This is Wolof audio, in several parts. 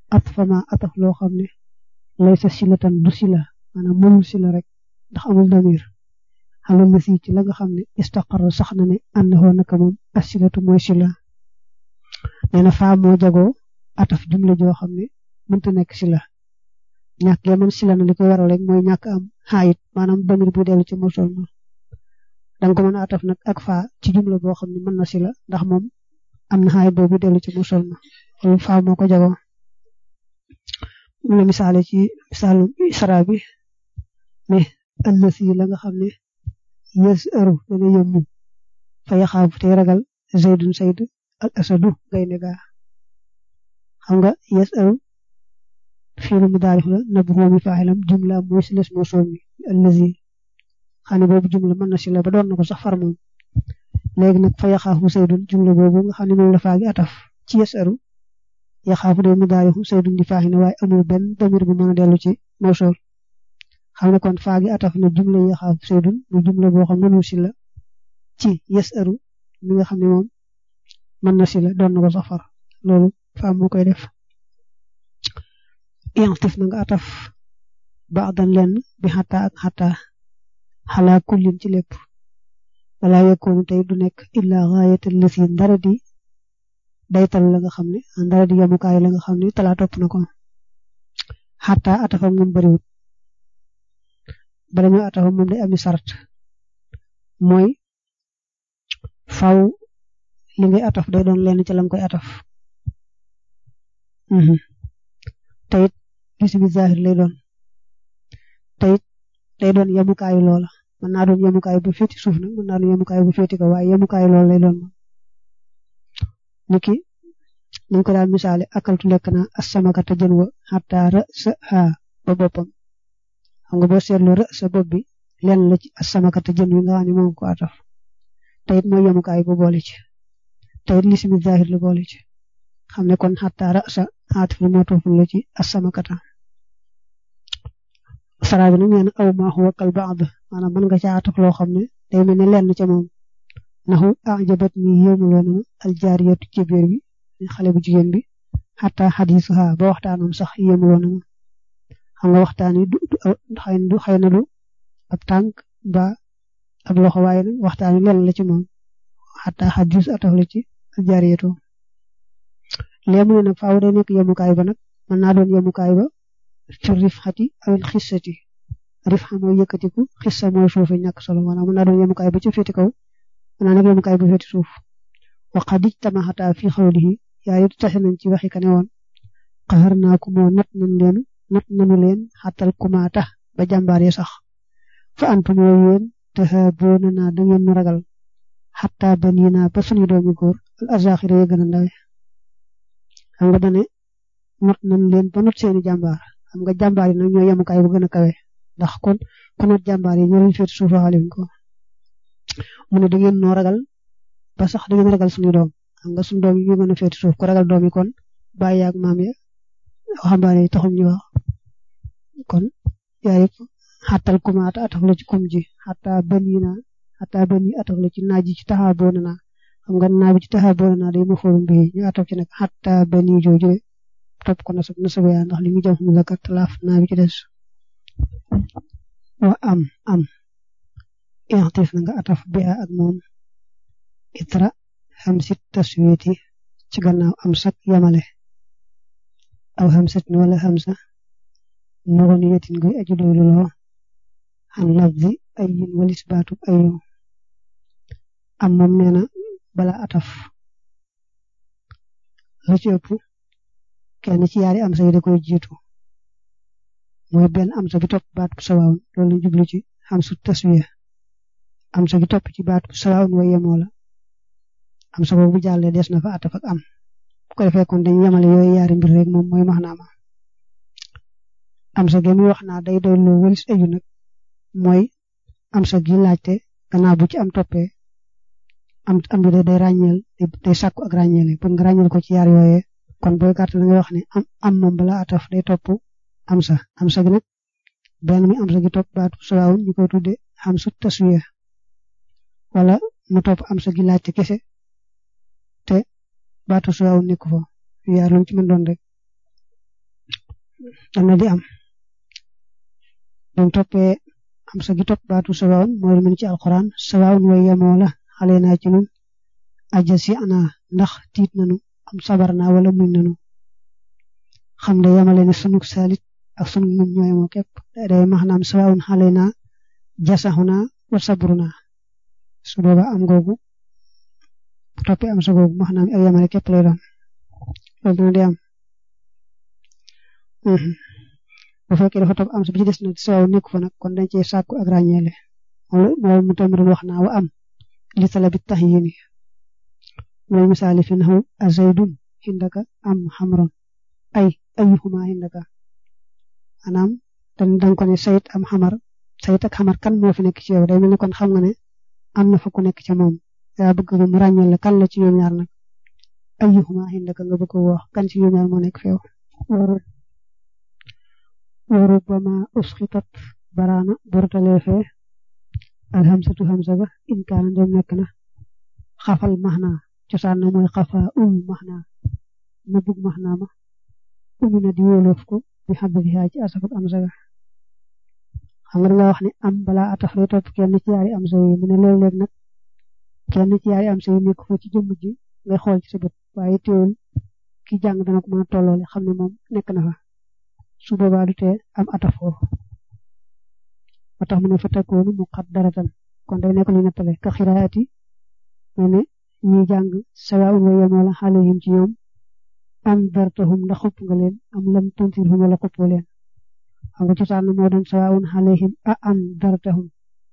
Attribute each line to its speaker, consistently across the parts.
Speaker 1: at fama ataf loo xam ne lay sa silatan du sila maanaam mënul sila rek ndax amul damir xalal la si ci la nga xam ne istaqarra sax na ne ànd xoo naka moom asilatu mooy sila nee na faa moo jagoo ataf jumla joo xam ne mënta nekk sila ñàkk ya man sila na li koy waral rek mooy ñàkk am xaayit maanaam damir bu dellu ci mosol ma danga ko mën a ataf nag ak faa ci jumla boo xam ne mën na sila ndax moom am na xaayit boobu dellu ci mosol ma loolu faa moo ko jagoo mu la misaale ci misaalu isra bi ne allasi la nga xam ne yës ëru dana yëmmu fa yaxaafu tey ragal zaydun sayd al asadu gaynde gaa xam nga yës ëru fiilu mu daarif la nab xoomi faaxilam jumla mooy si les moo soomi allasi xam ne boobu jumla mën na si la ba doon na ko sax far moom léegi nag fa yaxaafu saydun jumla boobu nga xam ne moom la faagi ataf ci yës ëru yaxaafu day mu daarif saydun di faaxi ne waaye amul benn damir bu mën a dellu ci mawsool xam ne kon faagi ataf na jumla yaxaafu saydun mu jumla boo xam mënul si la ci yës ëru mi nga xam ne moom mën na si la doon na ko sax far loolu faam moo koy def yantif na nga ataf baadan lenn bi xataa ak xataa xalaa kullin ci lépp wala yekkoonu tey du nekk illa gaayatal lasi ndara di daytal la nga xam ne ndara di yamukaay la nga xam ne talaa topp na ko xataa atafam moom bariwut bala ñu atafam moom day ami sart mooy faw li ngay ataf day doon lenn ci lam koy ataf tayit gis bi zahir lay doon tayit day doon yemukaayu loola mën naa doon yemukaayu bu féeti suuf nag mën naa doon yemukaayu bu féeti ko waaye yemukaayu loola lay doon niki niñ ko daal misaale akaltu lekk naa asamakata jën wa xataa ra sa ha ba boppam xam nga boo seetloo ra sa bopp bi lenn la ci asamakata jën wi nga xam ne moom ko ataf tayit mooy yemukaay bu boole ci tayit lismi zahir la boole ci xam ne kon xataa ra sa xaatif la moo tooful la ci asamakata saraa bi nag nee na aw maa huwa kal baad maanaam mën nga ca ataf loo xam ne day mel ne lenn ca moom naxu ajabat ni yéemuloo na aljaariyatu ci biir bi xale bu jigéen bi xataa xadiisuha ba waxtaanam sax yéemuloo na xam nga waxtaan yi du du xëy na du ab tànk ba ab loxo waaye nag waxtaan yi lenn la ci moom xataa xadiis ataf la ci aljaariyatu léemu ne nag faaw day nekk yemukaay ba nag mën naa doon yemukaay ba fi rifxati awil xissati rifxa mooy yëkkatiku xissa mooy suufe ñàkk solo maanaam mën naa doon yemukaay ba ci féeti kaw mën naa nekk yemukaay bu féeti suuf waxa dij tamaxata fi xawlihi yaa yi tase nañ ci waxi ka ne woon xaxar naa ko moo not nañ leen not nañu leen xatal kumaata ba jàmbaare sax fa antum yoo yéen te boona naa da ngeen nu ragal xataa ba nii naa ba suñu doomi góor al azaxira ya gën a ndawe xam nga dane not nañ leen ba not seeni jàmbaar xam nga jàmbaar yi nag ñoo yemukaay bu gën a kawe ndax kon ku not jàmbaar yi ñoo leen féet suuf waxale ko mu ne da ngeen noo ragal ba sax da ngeen ragal suñu doom xam nga suñu doom yi ñu gën a féet suuf ku ragal doom yi kon bàyyi ak maam ya waxambaane yi taxul ñu wax kon yaa yëpp xàttal kumaata ataf la ci kum ji xataa bani na xataa bani ataf la ci naaj ji ci taxaa boona naa xam nga naa bi ci taxaa boona naa day ma fóorum bi ñu ataf ci nag xataa bani jooju topp ko nasab nasab yaa ndax li mu jëm mu zakat laaf naa bi ci des wa am am intif na nga ataf bi ak moom itra xam sit taswiti ci gannaaw am sak yamale aw xam sit wala xam sa nuroon yetin guy aju doylu loo xam lafzi ay yin walis baatub ayu am moom nee na bala ataf la ci ëpp kenn ci yaari am sa yi da koy jiitu mooy benn am sa gi topp baat bu sawaawun loolu lañ jublu ci xam su taswiya am sa gi topp ci baat bu sawaawun way yemoo la am sa boobu bu jàllee des na fa ataf ak am bu ko defee kon dañu yemale yooyu yaari mbir rek moom mooy max naama am sa gi muy wax naa day doy loo wëlis aju nag mooy am sa gi laajte gannaaw bu ci am toppee am am bi day ràññeel day sàkku ak ràññeele pour nga ràññeel ko ci yaar yooyee kon booy gàttal nga wax ne am am moom bala ataf day topp am sa am sa gi nag benn mi am sa gi topp baatu sawaawun ñu koy tudde xam su taswiya wala mu topp am sa gi laajte kese te baatu sawaawun nekk fa yaar lu ci mën doon rek dana di am buñ toppee am sa gi topp baatu sawaawun mooy lu mel ci alquran sawaawun way yemoo la xale naa ci nun aja si ana ndax tiit nanu am sabar naa wala muñ nanu xam ne yamale ne sunug salit ak sunug muñ ñoo yemoo képp day maanaam sawaawun xale naa jasaxu naa wa sabru naa su boobaa am googu bu toppee am sa googu maanaam ak yamale képp lay doon loolu dina di am bu fekkee dafa topp am sa bi ci des na sawaw nekku fa nag kon dañ cee sàkku ak ràññeele moom mu tamit wax naa wa am li talabi tahyini mooy misaali fi naxu azaydun hindaka am xamron ay ayuhuma hindaka maanaam dañ dañ ko ne sayit am xamar sayit ak xamar kan moo fi nekk ci yow day mel ni kon xam nga ne am na fa ku nekk ca moom yaa bëgg mu ràññeele kan la ci ñoom ñaar nag ayuhuma hindaka nga bëgg wax kan ci ñoom ñaar moo nekk fi yow وربما أسقطت برانا برتلي في الهمسة همسة با إن كان دم نكنا خفل مهنا جسان موي خفا أم مهنا نبوك مهنا ما أمنا ديولوفكو بحببها جي أسفت أمسة xam nga wax ni am bala ataf lay top kenn ci yaari am sa yi mu ne léeg léeg nag kenn ci yaari am sa yi nekk fa ci jëmm ji ngay xool ci sa bët waaye teewul ki jàng dana ko mën a tolloole xam ne moom nekk na fa su boobaa du tee am ata foofu ba tax mu ne fa takkoonu mu xat daratan kon day nekk lu nettale ka xiraati mu ne ñi jàng sawaawun wa yemoo la xale yim ci ñoom am dartahum ndax xupp nga leen am lam tuntirhum wala xuppoo leen xam nga cosaan na moo doon sawaawun xaleyhim a am dartahum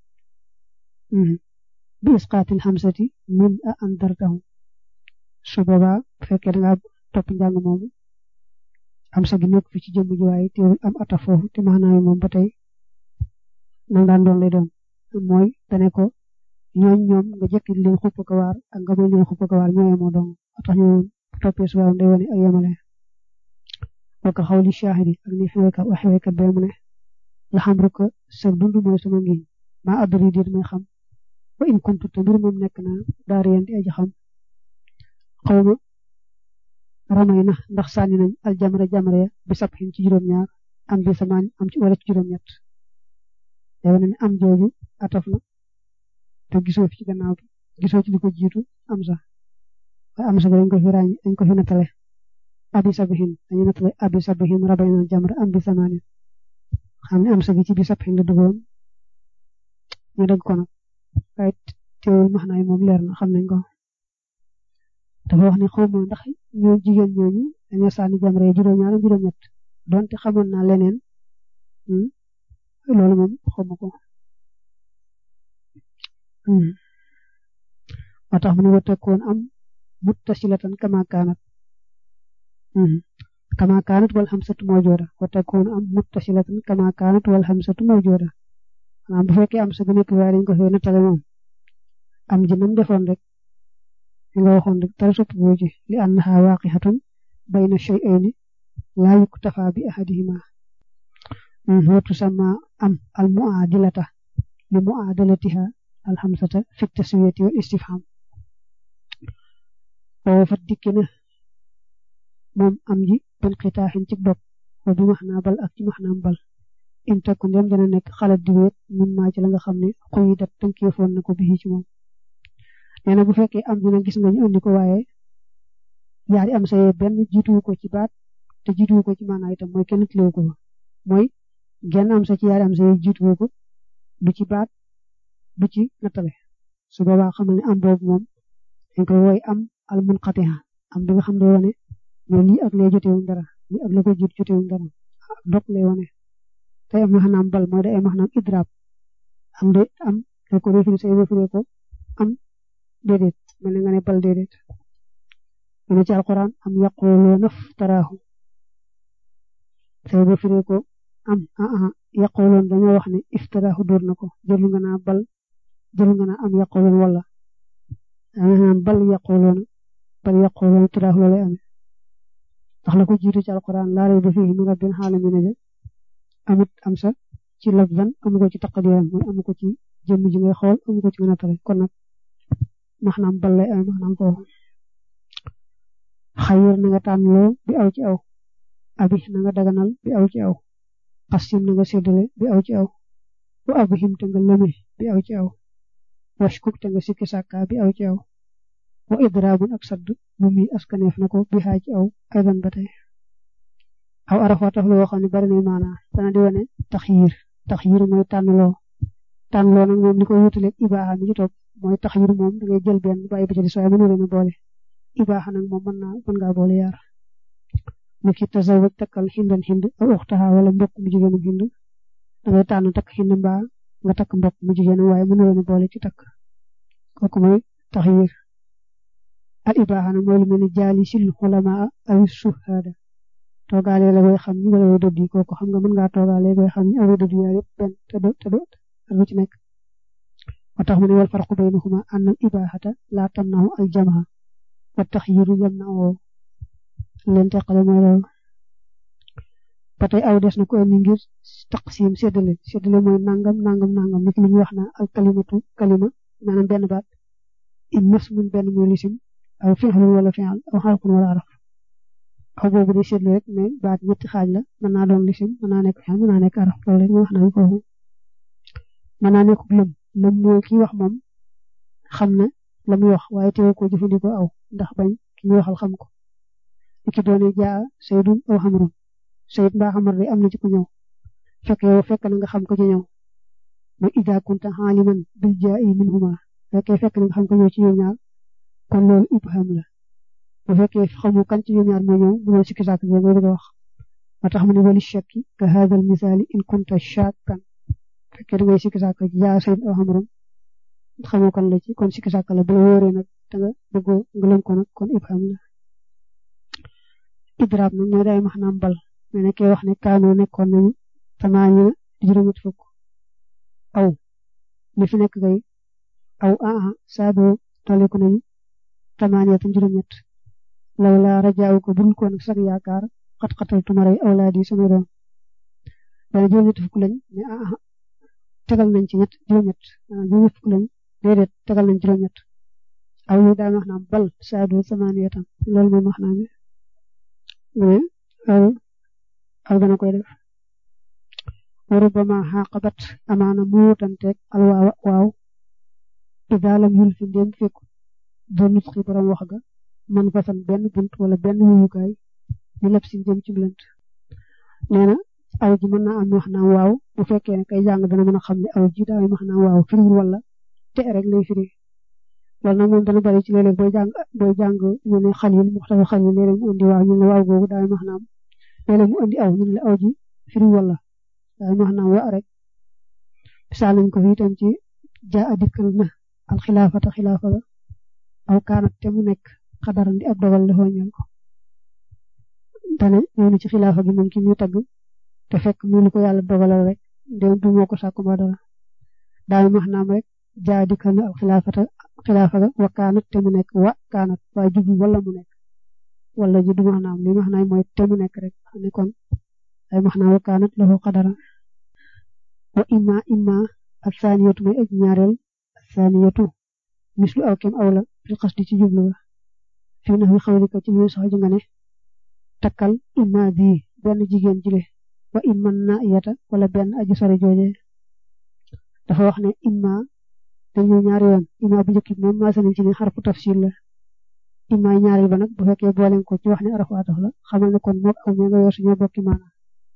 Speaker 1: bi isqaatil xamsati min a am dartahum su boobaa bu fekkee da nga topp njàng moomu am sa gi nekk fi ci jëmm ji waaye teewul am ata foofu te maanaam moom ba tey nang daan doon lay doon mooy dane ko ñooñ ñoom nga jëkkit leen xupp ko waar ak nga may leen xupp ko waar ñoo yemoo dong tax ñu toppee su waaw day wane ak yemale waka xawli shahidi ak ni xeweka waxe waykat bee mu ne la xam rek sa dund mooy sama ngiñ maa adduri diit may xam wa in kuntu te mbir moom nekk na daariyeen di aji xam xawma ramay na ndax sànni nañ al jamra jamra ya bi sab xin ci juróom-ñaar am bi samaan am ci wala ci juróom-ñett day wane ne am jooju ataf na te gisoo fi ci gannaaw bi gisoo ci li ko jiitu am sax waaye am sax dañ ko fi ràññ dañ ko fi nattale abi sabihin dañu nattale abi sabihin rabay na jamra am bi samaan xam ne am sax ci bi sab xin la duggoon ñu dégg ko nag waaye teewul max naay moom leer na xam nañ ko dafa wax ne xaw ma ndax ñoo jigéen ñooñu dañoo sànni jamra juróom-ñaar juróom-ñett donte xamoon naa leneen loolu moom xaw ma ko moo tax mu ne wattakoon am muttasilatan kama kaanat kama kaanat wal xamsatu mawjooda wattakoon am muttasilatan kama kaanat wal xamsatu mawjooda maanaam bu fekkee am sa bu nekk waaye dañ ko fee nattale moom am ji nam defoon rek li nga waxoon rek dara sopp boo ji li annaha waaqixatun bayna shay'ayni laa yuktafa bi ahadihima wa tusamma am al muadilata li muadalatiha al hamsata fi taswiyati wal istifham oo fat dikki na moom am ji bin xitaaxin ci dog wa bi maxnaa bal ak ci maxnaam bal in takku ndem dana nekk xalat di weet min maa ci la nga xam ne xuyi dat tënkeefoon na ko bi ci moom nee na bu fekkee am dina gis nga ñu andi ko waaye yaari am sa benn jiituwu ko ci baat te jiituwu ko ci maanaa itam mooy kenn tiliwu ko mooy genn am sa ci yaari am sa jiituwu ko du ci baat du ci nattale su boobaa xam ne am boobu moom dañ koy woy am al munqatiha am bi nga xam ne wane ne lii ak lee jotewuñ dara lii ak la ko jiit jotewuñ dara dok lay wane tey am maxanaam bal mooy day am maxanaam idraab am de am da ko defiri say wëfiree ko am déedéet mel na nga ne bal déedéet mu ci alquran am yaquluna naftaraahu say ba firee ko am aa yaqulun dañoo wax ne iftaraahu dóor na ko jëlu nga naa bal jëlu nga naa am yaqulun wala am bal yaquluna bal yaquluna taraahu loolay amee ndax la ko jiitu ci alquran laa rayba fiihi min rabbil aalamiin ja amut am sa ci lafzan amu ko ci taqdiram mooy amu ko ci jëmm ji ngay xool amu ko ci nga nattale kon nag maxnaam bal lay amee maxnaam foofu xayir na nga tànn loo bi aw ci aw abi na nga daganal bi aw ci aw xasim na nga séddale bi aw ci aw wa abhim te nga lëme bi aw ci aw washkuk te nga sikki sàkka bi aw ci aw wa idraabun ak sadd mu mi askaneef na ko bi xaa ci aw aydan ba tey aw arafa tax loo xam ne bari na maanaa dana di wane taxyiir taxyiir mooy tànnloo tànnloo nag moom li ko wutaleeg ibaaxa mi ci topp mooy taxyiir moom da ngay jël benn bàyyi ba ca des waaye mënu leen a boole ibaaxa nag moom mën naa mën ngaa boole yaar mu ki tasawaj takkal xindan xind aw uxtaha wala mbokk mu jigéenam xind da ngay tànn takk xind mbaa nga takk mbokk mu jigéenam waaye mënu leen a boole ci takk kooku mooy taxyiir al ibaaxa nag mooy lu mel ni jaali sil xulamaa aw suhaada toogaale la koy xam ni wala way dëdd yi kooku xam nga mën ngaa toogaale koy xam ni away dëdd yaar yëpp benn te do te do lu ci nekk moo tax mu ne wal farqu baynahuma anna al ibaaxata laa tamnahu al jamaa wa taxyiru yamnahu leen teqale mooy loolu ba tey aw des na ko indi ngir taqsim séddale séddale mooy nangam nangam nangam nit li ñuy wax na al kalimatu kalima maanaam benn baat in masmun benn muy lisim aw fi'lun wala fi'l aw xarfun wala araf aw boobu day seetlu rek mais baat ñetti xaaj la mën naa doon lisim mën naa nekk fi'l mën naa nekk araf loolu rek ñu wax nañ foofu mën naa nekk lëm lëm mooy kii wax moom xam na la muy wax waaye teew ko jëfandikoo aw ndax bañ ki muy waxal xam ko li ki doone jaa saydun aw xamrun sayid mbaa xamar day am na ci ku ñëw fekk yow fekk na nga xam ko ci ñëw mooy ida kunta xaaliman bil jaa i minhuma fekkee fekk na nga xam ko ñëw ci ñoom ñaar kon loolu ibham la bu fekkee xamu kan ci ñoom ñaar moo ñëw bu doon sikki sàkk nga bëgg a wax moo tax mu ne wali shakki ka hadal misaali in kunta shakkan fekkee da ngay sikki sàkk jaa sayid aw xamrun xamoo kan la ci kon sikki sàkk la bu la wóoree nag da nga bëggoo nga lëm ko nag kon ibham la idraab nag mooy day max naam bal mais ne kee wax ne kaanoo nekkoon nañu tamaanina juróom-ñett fukk aw li fi nekk kay aw aa saadoo toliku nañu tamaaniya tam juróom-ñett law laa rajaaw ko bul ko nag sax yaakaar xat-xatal tumaray awlaadi samay doom dana juróom-ñett fukk lañ ne aa tegal nañ ci ñett juróom-ñett maanaam juróom-ñett fukk lañ déedéet tegal nañ juróom-ñett aw yu daal wax naam bal saadoo tamaaniya tam loolu moom wax naa ne aw aw dana koy def wa rubbama xaqabat amaana mu wutanteeg alwaawa waaw ida lam yul fi ndéem fekk do nutxi borom wax ga man fasan benn bunt wala benn wuyukaay ñu leb si jëm ci lënt nee na aw ji mën naa am wax naa waaw bu fekkee ne kay jàng dana mën a xam ne aw ji daa wax naa waaw firiwul wala te rek lay firi loolu nag moom dana bari ci léeg-léeg booy jàng booy jàng ñu ne xalil muxtafa xalil léeg-léeg mu indi waaw ñu ne waaw googu daa wax naa léeg-léeg mu indi aw ñu ne aw ji firi wala daa wax naa wa rek misaal nañ ko fi itam ci jaa a dikkal na al xilaafata xilaafa ga aw kaanat te mu nekk xadaran di ab dogal la ñal ko dane ñëw na ci xilaafa gi moom ki muy tagg te fekk mu lu ko yàlla dogalal rek ndéem du moo ko sàkku ba dara daal wax naam rek jaa dikkal na al xilaafata xilaafa ga wa kaanat te mu nekk wa kaanat waaye jublu wala mu nekk wala ji du wax naam li wax naam mooy te mu nekk rek xam ne kon ay wax naa wa kaanat lahu qadara wa imma imma ak saaniyatu mooy aj ñaareel saaniyatu mislu aw kem aw la fil qasdi ci jublu ba fi na fi xawlika ci muy sax ji nga ne takkal imma bi benn jigéen jile wa imma na yata wala benn aji sore jooje dafa wax ne imma dañu ñaari yoon imma bu njëkk bi moom maa nañ ci ne xarfu tafsil la imma ñaareel ba nag bu fekkee booleen ko ci wax ne arafu ataf la xamal ne kon mook aw ña nga yor suñoo bokki maana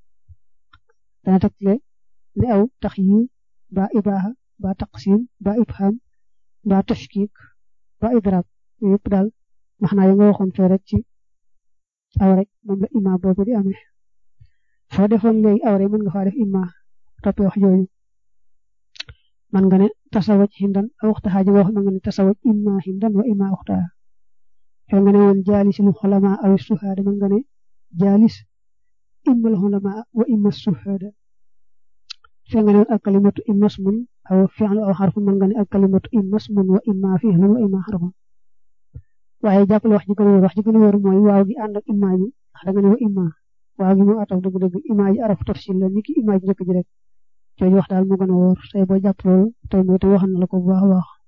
Speaker 1: dana tegle ne aw taxyiir ba ibaaha ba taqsim ba ibham ba tashkik ba idraab yëpp daal wax naa ya nga waxoon fee rek ci aw rek moom la imma boobu di amee foo defoon léegi aw rek mën nga faa def imma toppee wax jooju man nga ne tasawaj hindan aw waxtaxaa ji nga wax man nga ne tasawaj imma hindan wa imma waxtaa fee nga ne woon jaalisil xulama aw suhaada man nga ne jaalis immal xulama wa imma suhaada fee nga ne woon alkalimatu imma ismun aw fi'lu aw xarfun man nga ne alkalimatu imma ismun wa imma fi'lun wa imma xarfun waaye jàppale wax ji gën a wóor wax ji gën a wóor mooy waaw gi ànd ak imma ji ndax da nga ne wa imma waaw gi moo ataf dëgg-dëgg imma ji araf tafsil la ni ki imma ji njëkk ji rek jooju wax daal moo gën a wóor say boo jàpp loolu tey mooy te wax na la ko bu baax a baax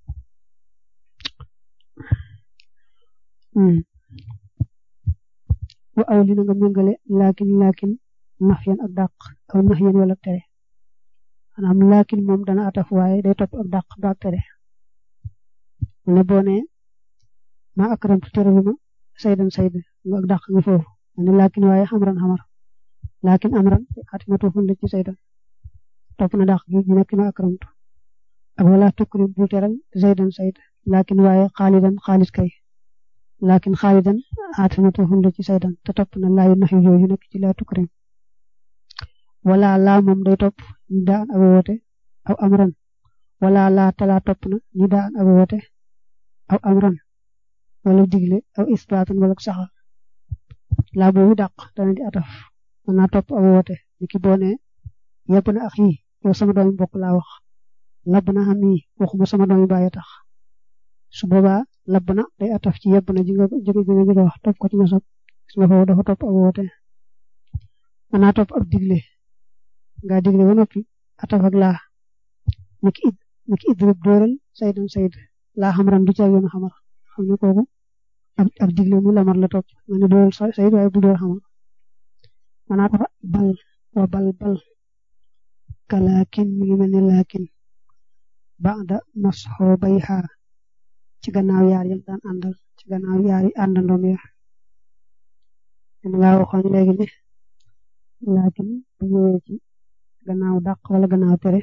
Speaker 1: wa aw li na nga méngale laakin laakin nafyan ak dàq aw nahyan wala tere maanaam laakin moom dana ataf waaye day topp ak dàq ba ak tere ne boo nee ma akramtu teraluma saydan sayd nga ak dàq nga foofu ne laakin waaye xamran xamar laakin amran xatimatu fun la ci saydan topp na dàq gi ñu nekk ma akramtu ak wala tukrim bul teral saydan sayd laakin waaye xaalidan xaalis kay laakin xaalidan xatimatu fun la ci saydan te topp na laayu nax yu jooju nekk ci laa tukrim wala laa moom day topp ñu daan ak woote aw amran wala laa talaa topp na ñu daan ak woote aw amran wala digle aw isbaatan wala saxal laa boobu dàq dana di ataf mën naa topp aw woote ni ki boo nee yebb na ak yi yow sama doomi bokk laa wax labb na xam yi waxuma sama doomi bàyyi tax su boobaa labb na day ataf ci yebb na ji nga jóge ji nga jóge wax topp ko ci nasab gis nga foofu dafa topp aw woote mën naa topp ab digle nga digle ba noppi ataf ak laa niki id niki idrib dóoral saydan sayd laa xamran du ca yoon xamar xam ne kooku ak ak digle mu lamar la topp nga ne dóoral sayd waaye bu dóor xamar mën naa tax bal wa bal bal kalaakin mi ngi mel ne laakin ba'da masxo bay xaar ci gannaaw yaar yam daan àndal ci gannaaw yaar yi àndandoom ya dama laa waxoon léegi ne laakin bu ñëwee ci gannaaw dàq wala gannaaw tere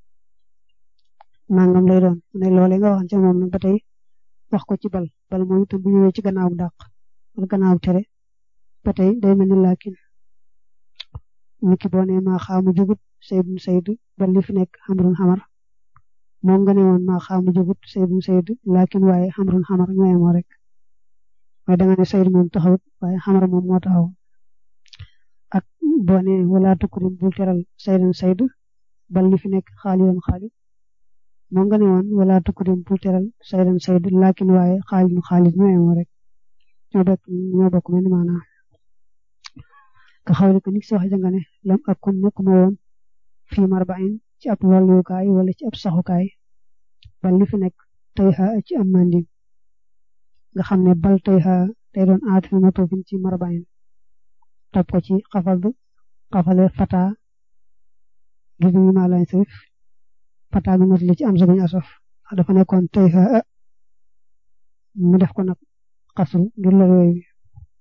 Speaker 1: nangam lay doon ne loole nga waxoon ca moom nag ba tey wax ko ci bal bal moom itam bu ñëwee ci gannaaw dàq wala gannaaw tere ba tey day mel ni laakin niki boo nee maa xaamu jugut saydun sayd bal li fi nekk xamrun xamar moom nga ne woon maa xaamu jugut saydun sayd laakin waaye xamrun xamar ñooy moo rek waaye danga ne sayd moom taxawut waaye xamar moom moo taxaw ak boo nee wala tukrim bul teral saydan sayd bal li fi nekk xaalidan xaalid moo nga ne woon wala tukrim bul teral saydan sayd laakin waaye xaalidun xaalid ñooy moo rek ñoo bokk ñoo bokk mel ni maanaam ka xawli ko ni si waxe janga ne lam ak kun nekkuma woon fii marbain ci ab wàllukaay wala ci ab saxukaay bal li fi nekk tey xa ci am mandim nga xam ne bal tey xa tey doon aat fi ma toofin ci marbain topp ko ci xafal xafale fata gi bi ma lañ sëf fata gi motali ci am sa bañ asaf dafa nekkoon tey xa mu def ko nag xasru ngir lor yooyu bi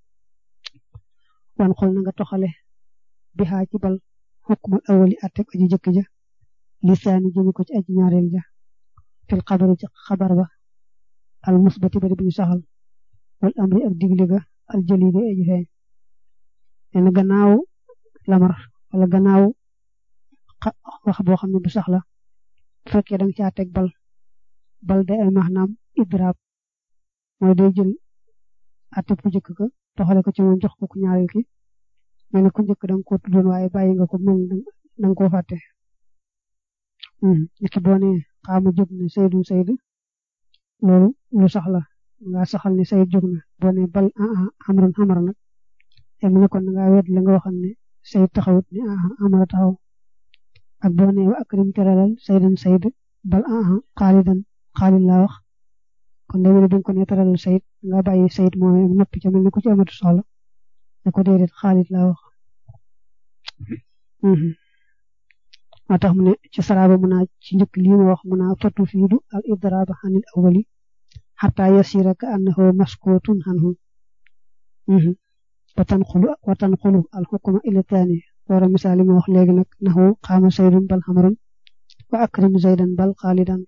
Speaker 1: wan xol na nga toxale bi xaa ci bal xukmal awali atteb aji jëkk ja lisaani jëmi ko ci aji ñaareel ja fil xabari ci xabar ba al musbati bari bu ñu saxal wal amri ak digle ga al jëli ga aji feeñ nee gannaaw lamar wala gannaaw wax boo xam ne bu sax la bu fekkee danga caa teg bal bal day ay maanaam idraab mooy day jël atteb ku jëkk ga toxale ko ci moom jox ko ku ñaareel ki mel ne ku njëkk da nga ko tuddoon waaye bàyyi nga ko mel da nga koo fàtte niki boo nee xaama jóg na saydun sayd loolu lu sax la nga saxal ne sayd jóg na boo nee bal amran xamara nag em ne kon nga wet la nga waxal ne sayd taxawut ne amara taxaw ak boo nee wa akrim teralal saydan sayd bal xaalidan xaalid laa wax kon day mel ne ko ne teralal sayd nga bàyyi sayd mooy noppi ca mel ne ku ci amatu soxla ne ko déedéet xaalit laa wax moo tax mu ne ci saraaba mu naa ci njëkk lii ma wax mu naa fatu fiidu al idraaba xanil awali xataa yasira ka annahu maskutun anhu watan xulu watan xulu al xukuma ila taani wara misaali ma wax léegi nag naxu xaama saydun bal xamrun wa akrim zaydan bal xaalidan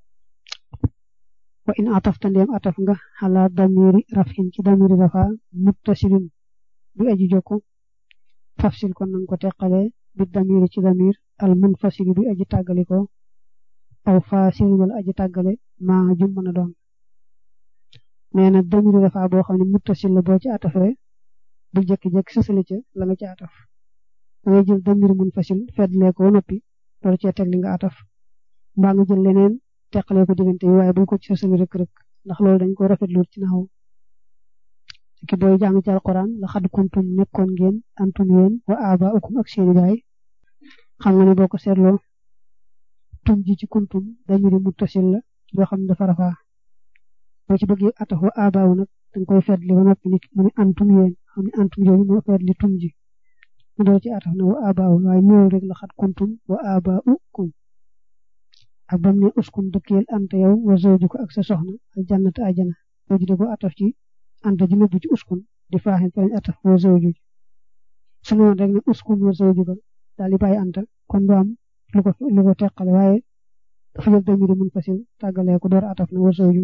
Speaker 1: wa in atafta ndéem ataf nga xala damiri rafin ci damiri rafa muttasilin bi aji jokku fafsil kon nanga ko teqale bi damiri ci damir al munfasili bi aji tàggale ko aw fasil wala aji tàggale ma jum mën a doon nee na damiri rafa boo xam ne muttasil la boo ci atafee bu jekki-jekki sësale ca la nga ci ataf da ngay jël damir munfasil feddlee ko noppi loolu cee teg li nga ataf mbaa nga jël leneen teqalee ko diggante yi waaye buñ ko ci sësale rek rek ndax loolu dañ ko rafetlu ci naxaw ki booy jàng ci alquran la xad kuntum nekkoon ngeen antum yéen wa aba ukum ak seeni baay xam nga ne boo ko seetloo tum ji ci kuntum damiri muttasil la yoo xam ne dafa rafaa boo ci bëggee ataf wa aba wu nag dañ koy fetli ba noppi nit mu ne antum yéen xam ne antum jooju moo feet li tum ji mu door ci ataf na wa abaaw waaye ñëw rek la xat kuntum wa abaukum ak bam ne uskun dëkkeel anta yow wa zawjuka ak sa soxna al jannata ajana jooju de ko ataf ci anta ji nëbbu ci uskun di faaxin fa lañ ataf wa zawju su noonu rek ne uskun wa zawjuka daal di bàyyi anta kon du am lu ko lu ko teqale waaye dafa jël damiri mun fasil tàggalee ko door ataf na wa zawju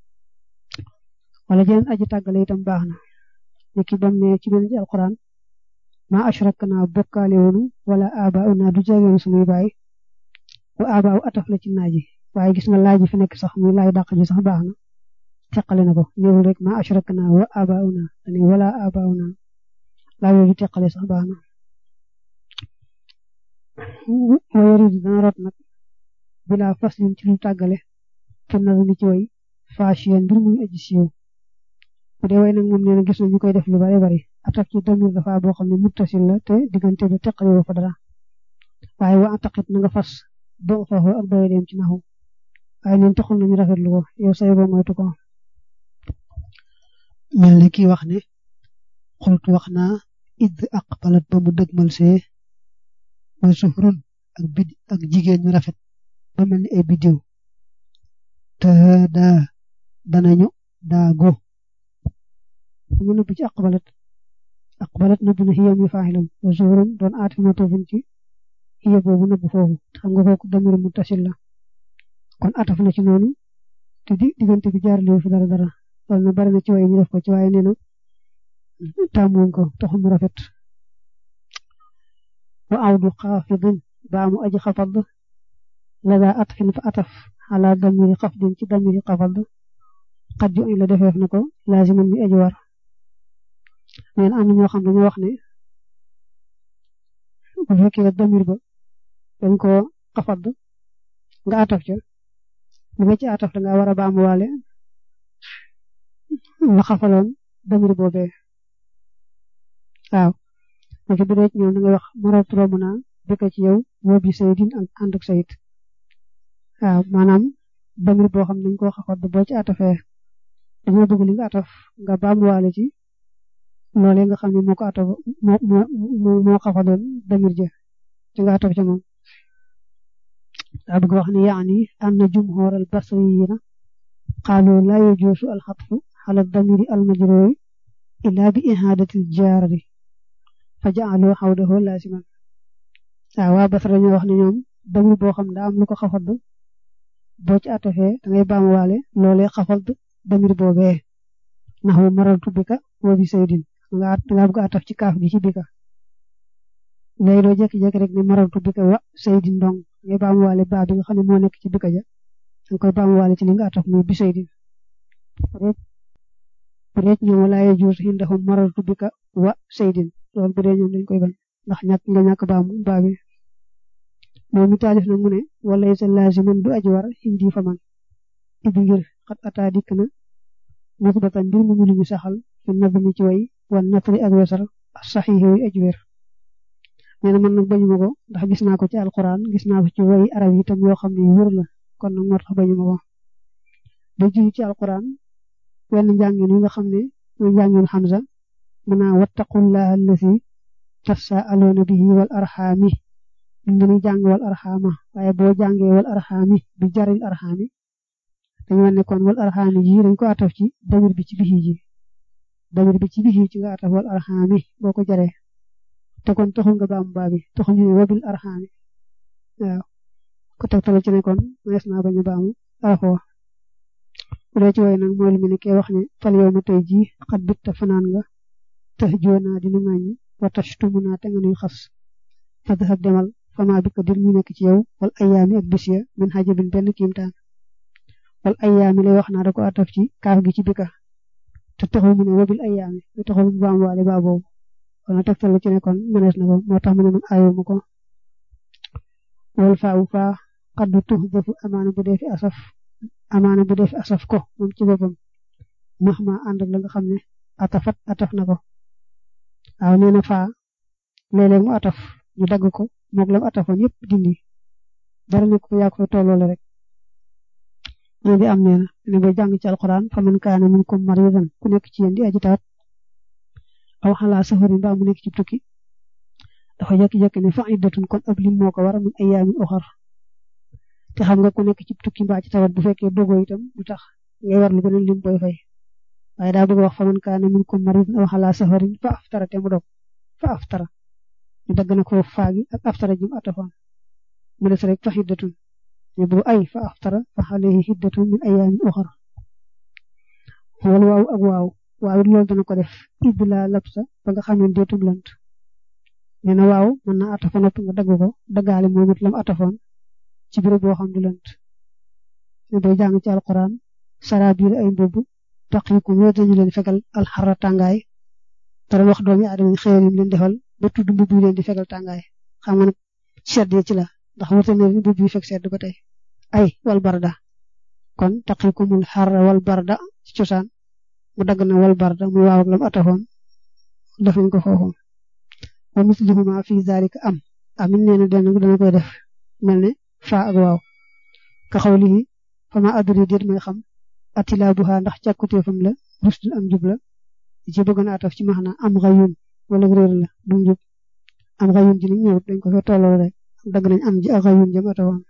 Speaker 1: wala jeneen aji tàggale itam baax na ni ki bam ne ci benn ci alquran ma ashrak naa bokkaale woonu wala abaaw naa du jaageenu suñuy baay wa abaaw ataf la ci naaji waaye gis nga laaj fi nekk sax muy laaj dàq ji sax baax na teqale na ko néewul rek ma ashrak naa wa abaaw naa dani wala abaaw naa laaj yooyu teqale sax baax na wa yarid dana rot nag bila faslin ci lu tàggale pour na ni ci way faashiyan mbir muy aji siiw bu dee way nag moom nee na gis na ñu koy def lu bari bari ataf ci damir dafa boo xam ne muttasil la te diggante bi teqale woo fa dara waaye wa ataqit na nga fas boo faaxoo ak doy dem ci naxu waaye ñun taxul nañu rafetlu ko yow say boo moytu ko mel ni kii wax ne xultu wax naa id aqbalat ba mu dëgmal see mooy sufrun ak bid ak jigéen ñu rafet ba mel ni ay biddiw te daa danañu daa go mu nëbb ci aqbalat aqbalat nëbb na xiyam yu faaxilam wa sufrun doon aati matofin ci xiya boobu nëbb foofu xam nga kooku damir mu tasil la kon ataf na ci noonu te di diggante bi jaar li fi dara dara loolu na bari na ci waaye ñu def ko ci waaye nee na taamuñ ko taxul mu rafet wa awdu xaafidin baa mu aji xafad la daa atfin fa ataf ala damiri xafdin ci damiri xafad xat ju la defeef na ko laaziman mi aji war neen am na ñoo xam dañoo wax ne bu fekkee damir ba dañ ko xafad nga ataf ca li nga ci ataf da nga war a baamu waale la xafaloon damir boobee waaw naka bi dee ci ñoom da ngay wax maratu romb naa bëgg ci yow woo bi sayidin ak ànd ak sayid waaw maanaam damir boo xam ne dañ koo xafat boo ci atafee dañoo bëgg li nga ataf nga baamuwaale ci loolee nga xam ne moo ko ataf moo moo moo xafaloon damir ja ci nga ataf ca moom daa bëgg wax ne yaani anna jumhur al basriyina qaalu laa yajuusu al xatfu ala damiri al majruuri illaa bi ihaadati al jaari fa ja'aluu xawdahu laasiman waaw waa Basra dañoo wax ne ñoom damir boo xam daa am lu ko xafad boo ci atafee da ngay baamuwaale loolee xafad damir boobee ndax wa marartu bika wa bi saydin nga nga bëgg ataf ci kaaf gi ci bika léegi doo jékki-jékki rek ne marartu bika wa saydin dong ngay baamuwaale baa bi nga xam ne moo nekk ci bika ja da nga koy baamuwaale ci li nga ataf muy bi saydin bu dee ñoom wala yajuuz indahum marartu bika wa saydin loolu bu dee ñoom dañ koy bañ ndax ñàkk nga ñàkk baamu baa bi moom mi taalif na mu ne wala sa laaziman du aji war indi fa man ibi ngir xat ataa dikk na musbatan mbir mu ñu saxal fi nadmi ci way wan natri ak wesar saxiix yi aji wér nee na man nag bañu ma ko ndax gis naa ko ci alquran gis naa ko ci way arab yi tam yoo xam ne wér la kon nag moo tax bañu ma ko da ji ci alquran wenn njàngin yi nga xam ne mooy njàngin Hamza mën naa wattaqullaha allasi tasaaluuna bihi wal arxaami ñu ngi jàng wal arxaama waaye boo jàngee wal arxaami bi jaril arxaami dañu wane kon wal arxaami ji dañ ko ataf ci damir bi ci bihi ji damir bi ci bihi ci nga ataf wal arxaami boo ko jaree te kon taxul nga baam baa bi taxul ñu ne wabil arxaami waaw ko tegtale ci ne kon mees naa bañu baamu arafoo bu dee ci woy nag mooy lu mu ne kee wax ne fal yow ma tey jii xat bit te fanaan nga tax joonaa dinu ŋàññi wa tashtumu naa te nga nuy xas fadhab demal fama bi ko dir ñu nekk ci yow wal ayaami ak bis ya min xajabin benn kiimtaan wal ayaami lay wax naa da ko ataf ci kaaf gi ci bika te taxul mu ne wabil ayaami te taxul mu baam waale baa boobu wala tegtal ci ne kon mënees na ko moo tax mu ne man aayuma ko wal faawu faa xaddu tux defu amaana bu dee fi asaf amaana bu def asaf ko moom ci boppam max ma ànd ak la nga xam ne atafat ataf na ko waaw nee na faa léeg-léeg mu ataf ñu dagg ko moog lam atafoon yëpp dindi dara ne ko yaa ko fa tolloole rek ne di am nee na ne bay jàng ci alquran fa man kaana minkum maridan ku nekk ci yéen di aji tawat aw xalaa safari mbaa mu nekk ci tukki dafa jékki-jékki ne fa iddatun kon ab lim moo ko war min ayaamin uxar te xam nga ku nekk ci tukki mbaa ci tawat bu fekkee dogoo itam du tax ngay war lu beneen lim booy fay waaye daa bëgg wax fa man kaana minkum maridun aw xalaa safarin fa aftara te mu dog fa aftara ñu dagg na ko faagi ak aftara jim atafoon mu des rek fa xiddatun ne bu ay fa aftara fa alayhi xiddatun min ayaamin uxar wal waaw ak waaw waaw loolu dana ko def idd laa labsa ba nga xam ne deetum lant nee na waaw mën na atafa noppi nga dagg ko daggaale moom it lam atafoon ci béréb boo xam du lant ne day jàng ci alquran saraabiil ay mbubb taqiikum yoo dañu leen fegal alxarra tàngaay te doon wax doomi aadama xëyal yi leen defal ba tudd mbubb yi leen di fegal tàngaay xam nga nag sedd ci la ndax wute ne mbubb yi fekk sedd ba tey ay wal barda kon taqiikumul xarra wal barda ci cosaan mu dagg na wal barda muy waaw ak lam atafoon def nañ ko foofu wa mislihuma fi zalika am amin nee na dana dana koy def mel ne faa ak waaw ka xawlihi fama adri déet may xam atilaabuha ndax càkkuteefam la rusdul am jub la ci bëgg na ataf ci maxna am xayun wala réer la du njub am xayun ji ni ñëwut dañ ko fa tolloo rek dagg nañ am ji ak xayun jëm atawoon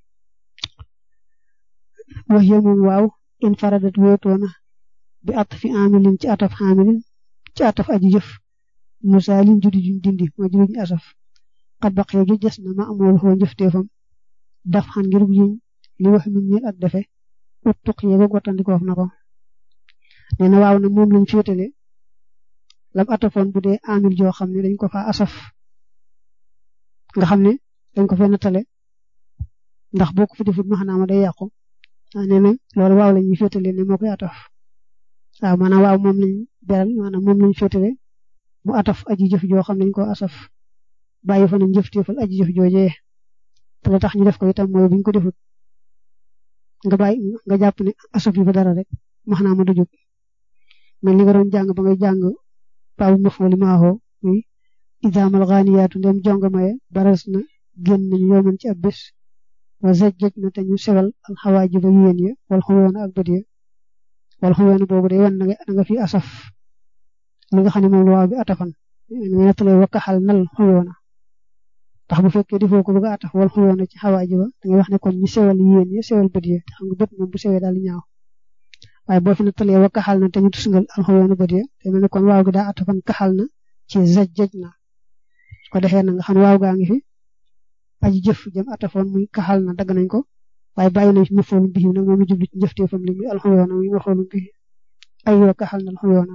Speaker 1: wax ya moom waaw in faradat wéetoona bi at fi amilin ci ataf xaamilin ci ataf aji jëf musaalin judi juñ dindi mooy judi juñ asaf xat baqee ju des na ma amool xoo njëfteefam daf xan ngir yuñ li wax min ñeel ak defe ut tuq yeego gottandikoof na ko nee na waaw na moom lañ féetale lam atafoon bu dee amil joo xam ne dañ ko fa asaf nga xam ne dañ ko fee nattale ndax boo ko fi defut maxanaama day yàqu nee na loolu waaw la ñuy féetale ne moo koy ataf waaw maanaam waaw moom lañ beral maanaam moom lañ féetale mu ataf aji jëf joo xam ne dañ ko asaf bàyyi fa nañ jëfteefal aji jëf joojee te la tax ñu def ko itam mooy buñ ko defut nga bàyyi nga jàpp ne asaf yi fa dara rek maxanaama du jóg mais li nga doon jàng ba ngay jàng baabu mafooli maaxoo muy idaamal xaaniyaatu ndem jonga maye baras na génn nañu yowman ci ab bés wa zajjaj na te ñu sewal alxawaaji ba yéen ya wal xuyoona ak bët ya wal xuyoona boobu day wan na nga fi asaf li nga xam ne moom la waaw bi atafan nga nettalee wakkaxal nal xuyoona ndax bu fekkee defoo ko bëgg a ataf wal xuyoona ci xawaaji ba da ngay wax ne kon ñu sewal yéen ya sewal bët ya te xam nga bët moom bu sewee daal di ñaaw waaye boo fi nettalee wakkaxal na te ñu tusngal alxuyoona bët ya te mel ne kon waaw gi daa atafan kaxal na ci zajjaj na ko defee na nga xam waaw gaa ngi fi aji jëf jëm atafoon muy kaxal na dagg nañ ko waaye bàyyi nañ fi mafoolu bihi nag moom jublu ci njëfteefam li muy alxuyoona muy mafoolu bihi ay yoo kaxal na alxuyoona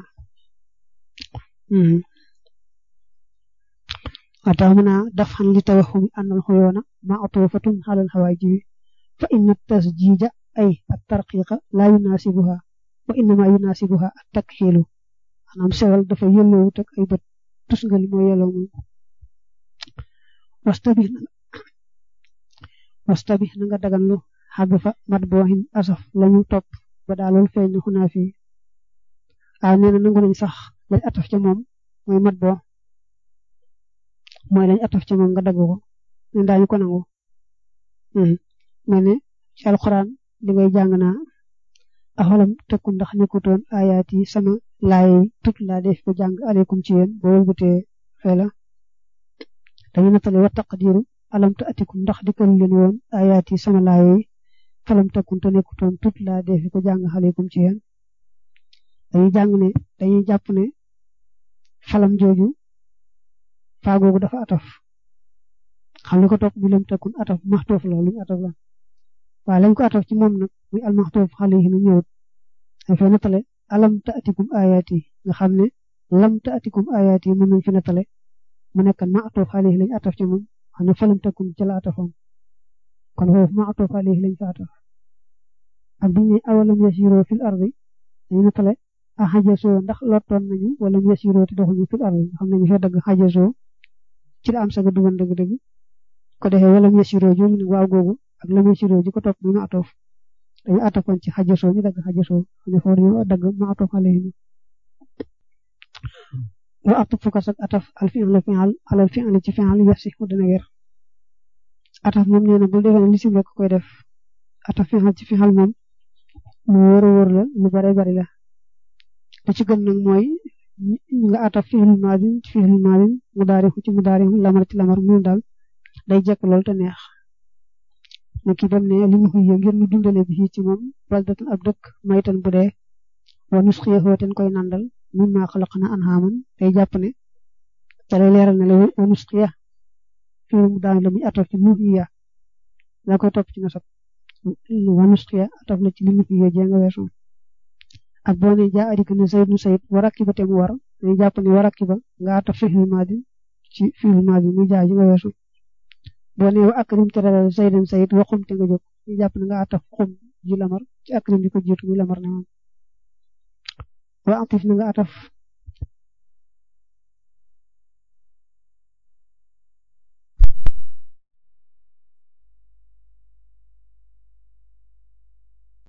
Speaker 1: wa tax mu naa daf xan li tawaxumi an alxuyoona ma atufatun xalal xawaajibi fa inna tasjiija ay at tarqiqa laa yunaasibuha wa innama yunaasibuha at takxiilu maanaam sewal dafa yelloowut ak ay bët tusngal moo yelloo moom wastabih wastabih na nga daganlu xàgg fa mat booxin asaf lañu topp ba daal loolu feeñ na xunaa fii waaw nee na nangu nañ sax lañ ataf ca moom mooy mat boo mooy lañ ataf ca moom nga dagg ko ne daañu ko nangu mel ne ci alxuraan di ngay jàng naa axalam tëkku ndax nekkutoon ayaat yi sama laay tut laa def ko jàng aleykum ci yéen boo wëlbatee fee la dañu nattale wa taqdiru alam ta atikum ndax dikkal leen woon ayaat yi sama laay yi falam tëkkun te nekkutoon tut laa def ko jàng aleykum ci yéen dañuy jàng ne dañuy jàpp ne falam jooju faagoogu dafa ataf xam li ko topp bi lam tëkkun ataf maxtoof la luñu ataf la waaye lañ ko ataf ci moom nag muy almaxtoof xale yi na ñëwut dañ fay nattale alam ta atikum ayaat yi nga xam ne lam ta atikum ayaat yi mën nañ fi nattale mu nekk maxtoof xale yi lañ ataf ci moom xam ne falam tëkkun ci la atafoon kon foofu maxtoof xale yi lañ fa ataf ak biñ ne awalam yasiroo fil ardi dañu nattale a xajasoo ndax lottoon nañu wala yasiroo te doxuñu fil ardi xam nañu fa dëgg xajasoo ci la am saga dugan dëgg-dëgg ko defee wala yasiroo jooju nag waaw googu ak la muy siroo ji ko topp muy ma atoof dañu atafoon ci xajasoo ñu dagg xajasoo ne foofu ñu dagg ma atoof alayhim wa ataf fukas ak ataf al fi'l fi'al alal fi'l ci fi'al yafsi mu dana wér ataf moom nee na bul defee ne li si rek koy def ataf fi'al ci fi'al moom lu wóor a wóor la lu bare bari la li ci gën nag mooy nga ataf fi'il maadin ci fi'il maadin mudaari ci mudaari lamar ci lamar mu daal day jekk lool te neex ne ki dem ne li mu xuy ngir ñu dundale bi ci moom baldatan ab dëkk maytan bu dee wa nusxiyahu ten koy nandal mimma xalaqna anhaaman day jàpp ne ca lay leeral ne la wa nusxiya fi'il mudaari la muy ataf ci nuhiya la koy topp ci nasab wa nusxiya ataf la ci li mu xuy jee nga weesu ak boo ne jaa adik ne sayid nu sayid wa rakiba te mu war day jàpp ne wa rakiba nga ataf fi'il maadi ci fi'il maadi muy jaa ji nga weesu boo ne wa akrim te dalal saydan sayid wa xum te nga jóg ñu jàpp ne nga ataf xum ji lamar ci akrim di ko jiitu muy lamar ne moom wa atif na nga ataf